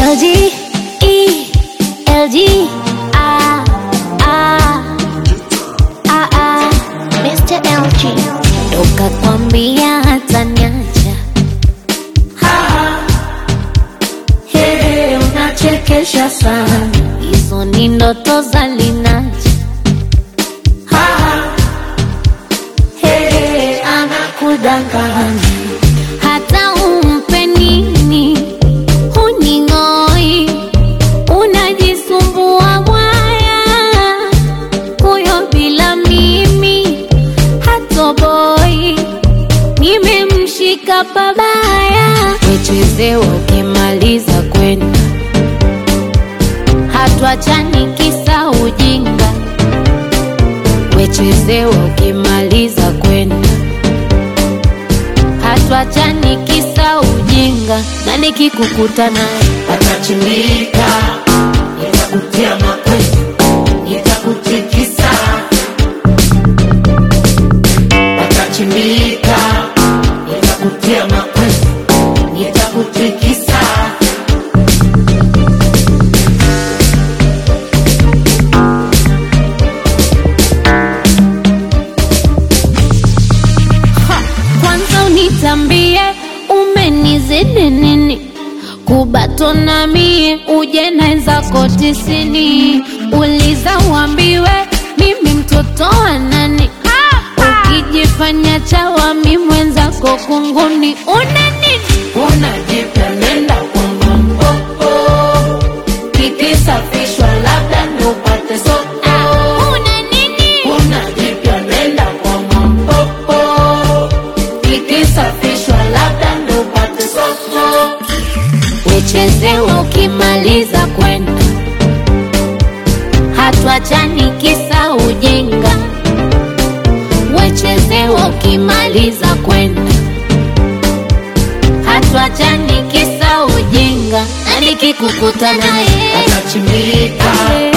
LG, E, LG, ah, ah, ah, ah, Mr. LG. Toka kwambia hata niacha. Hey, unachekesha sana. Hizo ni ndoto za Linaja. Hey, anakudanganya. Hata umpe nini huning'oi, unajisumbua mwaya, huyo bila mimi hatoboi, nimemshika pabaya, wechezewa ukimaliza kwenda, hatuachani kisa ujinga, wechezewa ukimaliza kwenda hatuachani kisa ujinga, na nikikukuta naye Atachimbika, nitakutia makwezi, nitakutikisa. Atachimbika, nitakutia makwezi, nitakutikisa. kwanza unitambie umenizidi nini kubatona mie uje naenzako tisini uliza uambiwe mimi mtoto wa nani ukijifanya chawa mi mwenzako kunguni una nini Unajipenda kwa mambo, kikisafishwa labda ndo upate soko. Ah, una nini Unajipenda kwa mambo, kikisafishwa labda ndo upate soko. wechezewa ukimaliza kwenda hatuachani kisa ujinga wechezewa ukimaliza kwenda hatuachani kisa ujinga na nikikukuta naye Atachimbika,